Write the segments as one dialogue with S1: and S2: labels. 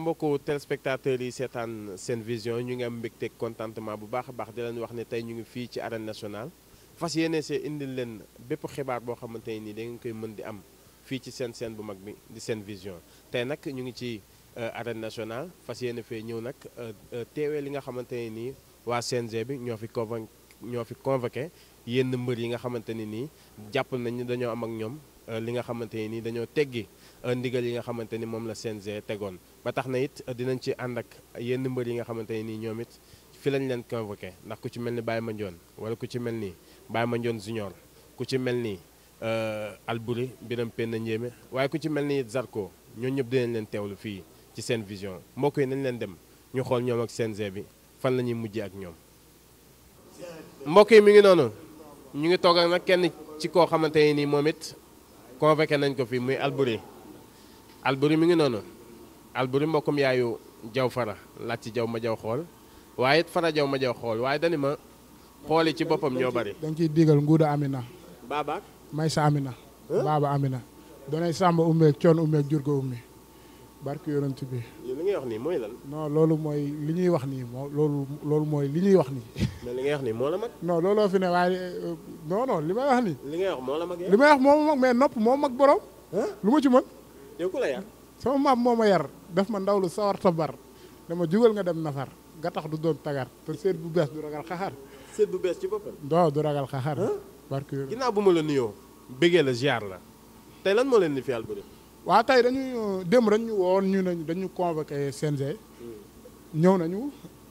S1: mbokku téléspectateurs yi seetaan seen vision ñu ngi am mbégte contentement bu baax a baax di leen wax ne tey ñu ngi fii ci arène nationale fas yéene see indil leen bépp xibaar boo xamante ne nii da ngeen koy mën di am fii ci seen seen bu mag bi di seen vision tey nag ñu ngi ci arène nationale fas yéene fee ñëw nag teewee li nga xamante ne nii waa CNG bi ñoo fi convoqué ñoo fi convoqué yenn mbër yi nga xamante ne nii jàpp nañ ni dañoo am ak ñoom li nga xamante ne nii dañoo teggi ndigal yi nga xamante ni moom la CNG tegoon ba tax na it dinañ ci ànd ak yenn mbër yi nga xamante ne nii ñoom it fi lañ leen convoqué ndax ku ci mel ni Baye Mandione wala ku ci mel ni Baye Mandione Junior ku ci mel ni Albouri Biram Penda Ndiémé waaye ku ci mel ni Zarko ñoo ñëpp dinañ leen teewlu fii ci seen vision mbokk yi nañ leen dem ñu xool ñoom ak CNG bi fan la ñuy mujjee ak ñoom. mbokk yi mi ngi noonu ñu ngi toog ak nag kenn ci koo xamante ne nii moom it convoqué nañ ko fii muy Albouri Albouri mi ngi noonu Albouri mbokkum yaayu jaw fara laaj ci jaw ma jaw xool waaye it fara jaw ma jaw xool waaye dani ma xooli ci boppam ñoo bari.
S2: da nga ciy digal nguuda Amina.
S1: Baabaak.
S2: may sa Amina. baaba Amina. donay Samba ummeeg coon ummeeg jur ko ummi barki yonent bi.
S1: li ngay wax nii mooy lan.
S2: non loolu mooy li ñuy wax nii moo loolu loolu mooy li ñuy wax nii.
S1: mais li ngay wax nii moo la mag.
S2: non looloo fi ne waaye non non li may wax nii.
S1: li ngay wax moo la mag
S2: li may wax moo mag mais nopp moo mag borom. lu ma ci mën.
S1: yow ku la yar.
S2: sama maam moo ma yar def ma ndaw lu sawar ta bar dama jugal nga dem nafar nga tax du doon tagar te seet bu bees du ragal xaxar.
S1: seet bu bees ci boppam.
S2: doo du ragal xaxar. barki
S1: ginnaaw bu ma la nuyoo. bëggee la ziar la tey lan moo leen di fi Albouri.
S2: waaw tey dañuy démb dañu woon ñu ne dañu convoqué CNG. ñëw nañu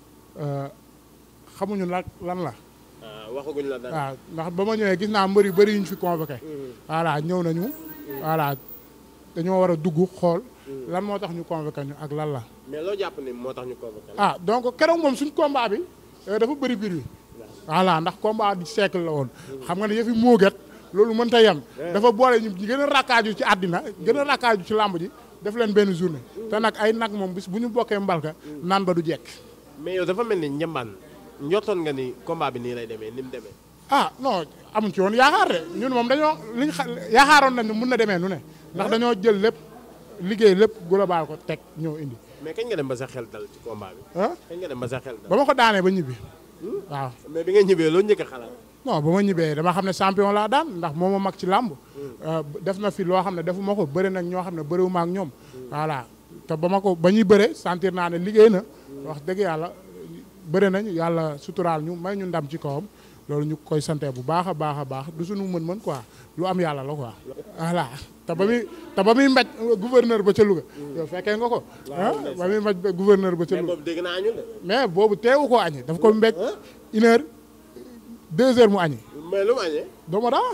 S2: xamuñu nag lan la.
S1: waxaguñ la dara.
S2: waaw ndax ba ma ñëwee gis naa mbër yu bëri yu ñu fi convoqué. voilà ñëw nañu. voilà dañoo war a dugg xool. lan moo tax ñu convoqué ñu ak lan la.
S1: mais loo jàpp ni moo tax ñu convoqué la.
S2: ah donc keroog moom suñ combat bi dafa bëri biir wi. voilà ndax combat du siècle la woon. xam nga ne yëfi moogat loolu mënta yem. dafa boole ñu gën a rakkaaju ci àddina gën a rakkaaju ci làmb ji def leen benn journée. te nag ay nag moom bis bu ñu bokkee mbalka naan ba du jekk.
S1: mais yow dafa mel ni njambaan njortoon nga ni combat bi nii lay demee ni mu demee.
S2: ah non amuñ ci woon yaakaar de ñun moom dañoo liñ xa yaakaaroon nañ ne mun na demee nu ne. ndax dañoo jël lépp liggéey lépp global ko teg ñëw indi.
S1: mais kañ nga dem ba sa xel dal ci combat bi.
S2: ah
S1: kañ nga dem ba sa xel dal.
S2: ba ma ko daanee ba ñibbi. waaw
S1: mais bi nga ñibbee loo njëkk a xalaat.
S2: non ba ma ñibbee dama xam ne champion laa daan ndax moo ma mag ci làmb def na fi loo xam ne defu ma ko bëri nag ñoo xam ne bëriwuma ak ñoom voilà te ba ma ko ba ñuy bëre sentir naa ne liggéey na wax dëgg yàlla bëri nañ yàlla suturaal ñu may ñu ndam ci kawam loolu ñu koy sante bu baax a baax a baax du suñu mën-mën quoi lu am yàlla la quoi voilà te ba muy te ba muy mbaj gouverneur ba ca Louga yow fekkee nga ko ah ba muy mbaj gouverneur ba ca
S1: mais
S2: Louga
S1: boobu dégg naa añu de.
S2: mais boobu teewu ko añi daf ko mbéj une heure deux heures mu añi
S1: mais lu mu añee.
S2: dama daa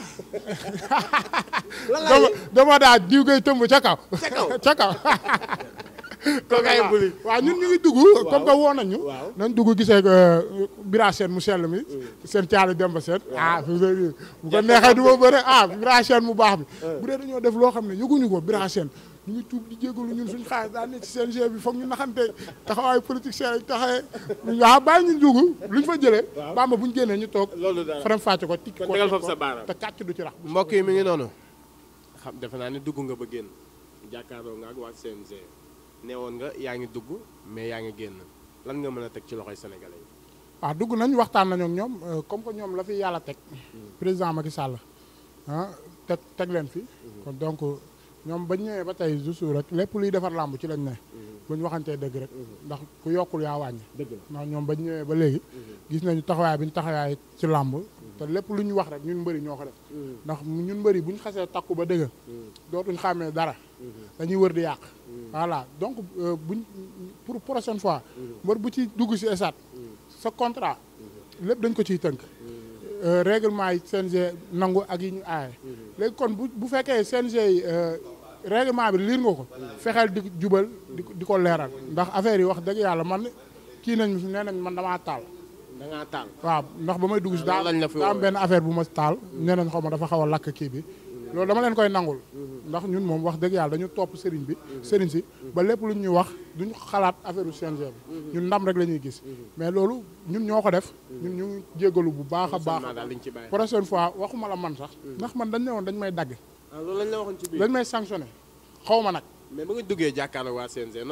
S1: lan laa
S2: dama
S1: yëg
S2: dama daa diw koy tëmb ca kaw
S1: ca kaw.
S2: ca kaw
S1: kooku ay buli.
S2: waaw ñun ñu ngi dugg comme que woo nañ ñu
S1: waaw.
S2: nañ dugg gisee bira seen mu sell mi seen caali demba seen ah fi mu ne bu ko neexee du ma bëre ah bira seen mu baax bi bu dee dañoo def loo xam ne yëguñu ko bira seen ñu ngi tuub di jégalu ñun suñu xaalis daan ne ci CNG bi foog ñu naxante taxawaay politique seen lañ taxawee waaw bàyyi ñu dugg luñ fa jëlee bamba buñ génnee ñu toog
S1: loolu daal
S2: faram fàcce ko tikki
S1: kon
S2: ko
S1: tegal
S2: teg
S1: foofu sa baaraam.
S2: te kàcc du ci rax
S1: mbokk yi mi ngi noonu. xam defe naa ne dugg nga ba génn jàkkaarloo nga ak waa CNG neewoon nga yaa ngi dugg mais yaa ngi génn lan nga mën a teg ci loxoy sénégalais yi.
S2: waaw dugg nañ waxtaan nañu ak ñoom euh, comme que ñoom la fi yàlla teg président Macky Sall ah teg teg leen fi kon donc ñoom bañ ñëwee ba tey juste rek lépp luy defar làmb ci lañ ne bu ñu waxantee dëgg rek ndax ku yokkul yaa wàññi
S1: dëgg la.
S2: ndax ñoom bañ ñëwee ba léegi gis nañu taxawaay bi ñu taxawaay ci làmb te lépp lu ñu wax rek ñun mbëri ñoo ko def ndax ñun mbëri bu ñu xasee takku ba dëgg dootuñ xàmmee dara dañuy wër di yàq voilà donc euh, buñ pour prochaine fois mbër bu ci dugg si esaat sa contrat lépp dañ ko ciy tënk Euh, règlement yi CNG nangu ak yi ñu aaye léegi kon bu bu fekkee CNG yi euh, règlement bi liir nga ko fexeel di jubal di ko di ko leeral ndax affaire yi wax dëgg yàlla man kii nañ nee nañ man damaa taal
S1: da ngaa taal.
S2: waaw ndax ba may dugg si daa
S1: Loolu lañ la fi
S2: daa am
S1: woowee.
S2: benn affaire bu ma taal nee nañ xaw ma dafa xaw a lakk kii bi loolu dama leen koy nangul ndax ñun moom wax dëgg yàlla dañu topp sëriñ bi sëriñ si ba lépp lu ñuy wax duñu xalaat affaire u CNG bi ñun ndam rek la ñuy gis mais loolu ñun ñoo ko def ñun ñu ngi jéggalu bu baax a baax
S1: seulement daal liñ ci bàyyi.
S2: prochaine fois waxuma la man sax ndax man dañ ne woon dañ may dagg
S1: ah loolu lañ la waxoon ci biir.
S2: dañ may sanctionné xaw ma nag
S1: mais ba nga duggee jàkkaarloo waa CNG noo def.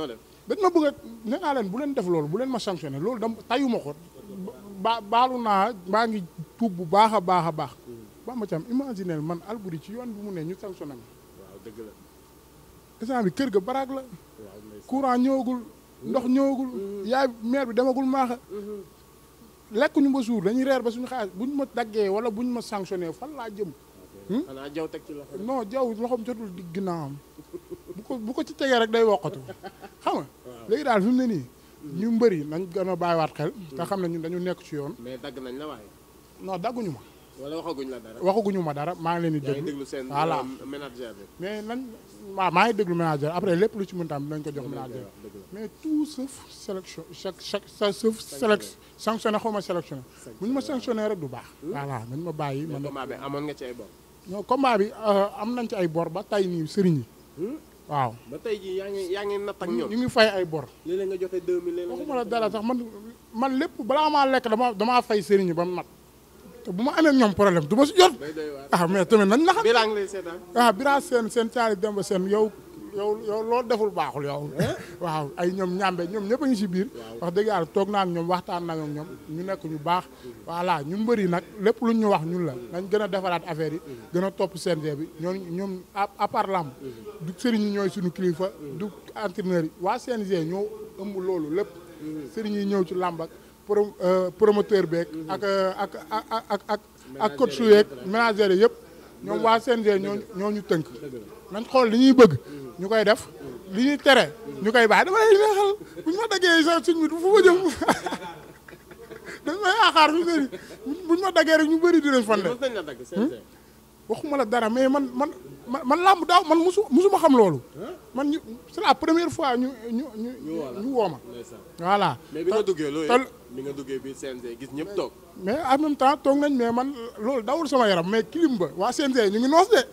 S2: dañ ma bëgg a nee naa leen bu leen def loolu bu leen ma sanctionné loolu dam tayuma ko ba baalu naa maa ngi tuub bu baax a baax a baax Bamba Thiam imaginer man Alboury ci yoon bi mu ne ñu sanctionné ma
S1: waaw dëgg la
S2: instant bi kër ga baraag la
S1: waaw ndeysaan.
S2: courant ñëwagul ndox ñëwagul yaay maire bi demagul maaxa lekkuñu ba suur dañuy reer ba suñu xaalis buñ ma daggee wala buñ ma sanctionné fan laa jëm
S1: xanaa jaw teg ci loxo.
S2: non jaw loxoom jotul di ginnaawam bu ko bu ko ci tegee rek day woqatu xam nga léegi daal fi mu ne nii ñu mbëri nañ gën a bàyyiwaat xel te xam ne ñun dañu nekk ci yoon
S1: mais dagg nañ la waaye.
S2: non dagguñu ma
S1: wala waxaguñ la dara.
S2: waxaguñu ma dara maa ngi leen di
S1: yaa ngi
S2: déglu
S1: déglu seen.
S2: voilà
S1: euh, manager bi.
S2: mais nañ waaw maa ngi déglu manager après lépp lu ci mën tam dinañ ko jox
S1: Dëgg la,
S2: manager
S1: dëgg la.
S2: mais tout sauf sélection chaque chaque sa sauf sélec sanctionné xaw ma sélectionné bu ñu ma sanctionné rek du baax voilà nañ ma bàyyi
S1: mais
S2: man
S1: combat bi amoon nga ci ay bor.
S2: non combat bi euh, am nañ ci ay bor ba tey nii sëriñ yi waaw
S1: ba tey jii yaa ngi yaa ngi natt ak
S2: ñu
S1: ñoom.
S2: ngi fay ay bor
S1: léeg-léeg nga joxe 2000 léeg-léeg nga
S2: waxuma la
S1: joxe
S2: dara sax man man lépp balaa maa lekk dama damaa fay sëriñ yi ba mu mat te bu ma amee ak ñoom problème du ma si jot
S1: day doy waar.
S2: ah mais tamit nañ la xam
S1: bii laa ngi lay seetaan.
S2: ah bira seen seen caali demba seen yow yow yow loolu deful baaxul yow waaw ay ñoom ñàmbe ñoom ñëpp a ngi si biir wax dëgg yàlla toog naa ak ñoom waxtaan naa ak ñoom ñu nekk ñu baax voilà ñu mbëri nag lépp lu ñu wax ñun la nañ gën a defaraat affaire yi gën a topp CNG bi ñoom ñoom à à part lamb du sëriñ yi ñooy suñu kilifa du entraîneur yi waa CNG ñoo ëmb loolu lépp sëriñ yi ñëw ci làmb ak pro promoteur beeg ak ak ak ak ak ak coach su yeeg manager yi yëpp ñoom waa CNG ñoo ñoo ñu tënk nañ xool li ñuy bëgg ñu koy def li ñuy tere ñu koy bàyyi dama lay neexal bu ñu ma daggee sa suñ bi fu ma jëm dañ may yaakaar fi sëri bu ñu ma daggee rek ñu bëri dinañ fan de
S1: mos nañ la dagg CNG.
S2: waxuma la dara mais man man man man làmb daaw man musu musuma xam loolu man ñu c'est la première fois ñu ñu ñu ñu woo ma
S1: ndeysaan.
S2: voilà
S1: mais bi nga duggee loolu
S2: te-
S1: bi nga duggee biir CNG gis ñëpp toog.
S2: mais en même temps toog nañ mais man loolu dawul sama yaram mais kilim ba waa CNG ñu ngi noos de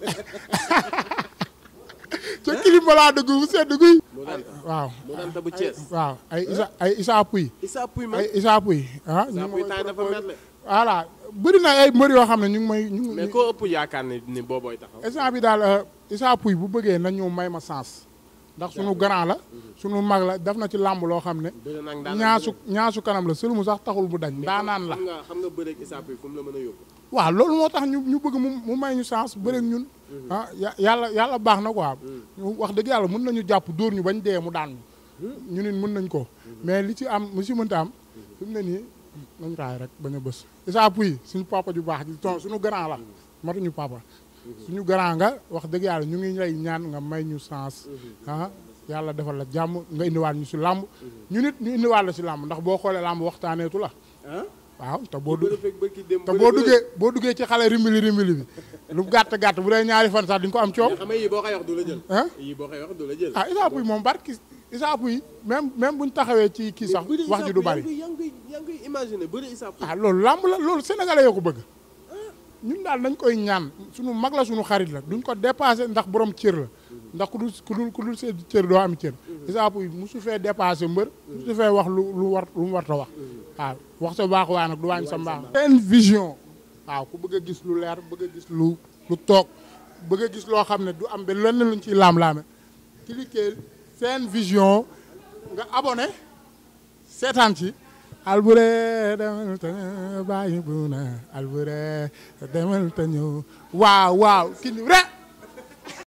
S2: ca kilim ba laa dugg bu sedd guy
S1: mu daan
S2: waaw
S1: mu daan ta bu Thiès.
S2: waaw ay isa ay isa puy
S1: Issa Pouye ma.
S2: ay isa puy ah ñu
S1: Issa
S2: ngi
S1: Pouye
S2: may
S1: temps dafa
S2: proposé-
S1: mel
S2: voilà bëri na ay mbër yoo xam ne ñu ngi may ñu ngi
S1: mais koo ëpp yaakaar ne ni boobooy taxaw.
S2: instant bi daal euh, isa puy bu bëggee na ñëw may ma sens ndax sunu grand la sunu mag la def na ci làmb loo xam ne
S1: bëri nag daan
S2: ñaasu ñaasu kanam la sëlmu sax taxul bu dañ daanaan la
S1: xam nga xam nga bëreeg Issa Pouye fu mu la mën a yóbbu.
S2: waaw loolu moo tax ñu ñu bëgg mu mu may ñu chance bëreeg ñun ah ya- yàlla yàlla baax na quoi ñu wax dëgg yàlla mën nañu jàpp dóor ñu bañ dee mu daan ñu ñu nit mën nañ ko mais li ci am mu si mënta am fi mu ne nii nañ raay rek bañ a bës Issa Pouye suñu papa ju baax ji ton suñu grand la matuñu papa suñu grand nga wax dëgg yàlla ñu ngi lay ñaan nga may ñu chance ah yàlla defal la jàmm nga indiwaat ñu si làmb ñu nit ñu indiwaat la si làmb ndax boo xoolee làmb waxtaaneetu la
S1: ah.
S2: waaw te boo dugg
S1: bëri fekk bëri dem
S2: te boo duggee boo duggee ci xale rimbili rimbili bi lu gàtt gàtt bu dee ñaari fan sax di nga ko am coow
S1: xam nga yii boo koy wax du la jël.
S2: ah
S1: yii boo koy wax du la jël.
S2: ah Issa Pouye moom barki Issa Pouye même même buñ taxawee ci kii sax
S1: bëri
S2: wax ji du
S1: Issa Pouye
S2: bari
S1: yaa ngi koy yaa ngi koy imaginer bëri Issa Pouye.
S2: ah loolu làmb la loolu sénégalais yoo ko bëgg ñun daal dañ koy ñaan suñu mag la suñu xarit la duñ ko dépassé ndax borom cër la ndax ku dul ku dul ku dul seen cër doo am cër Issa Pouye musu fee dépassé mbër musu fee wax lu lu war lu mu war ta wax waaw wax sa baax waa nag du wàññi sa mbaax seen vision waaw ku bëgg a gis lu leer bëgg a gis lu lu toog bëgg a gis loo xam ne du am benn lenn luñ ciy laam-laame cliquer seen vision nga abonné seetaan ci Alboury demal te bàyyi bu na Alboury demal te ñëw waaw waaw kii ni vrai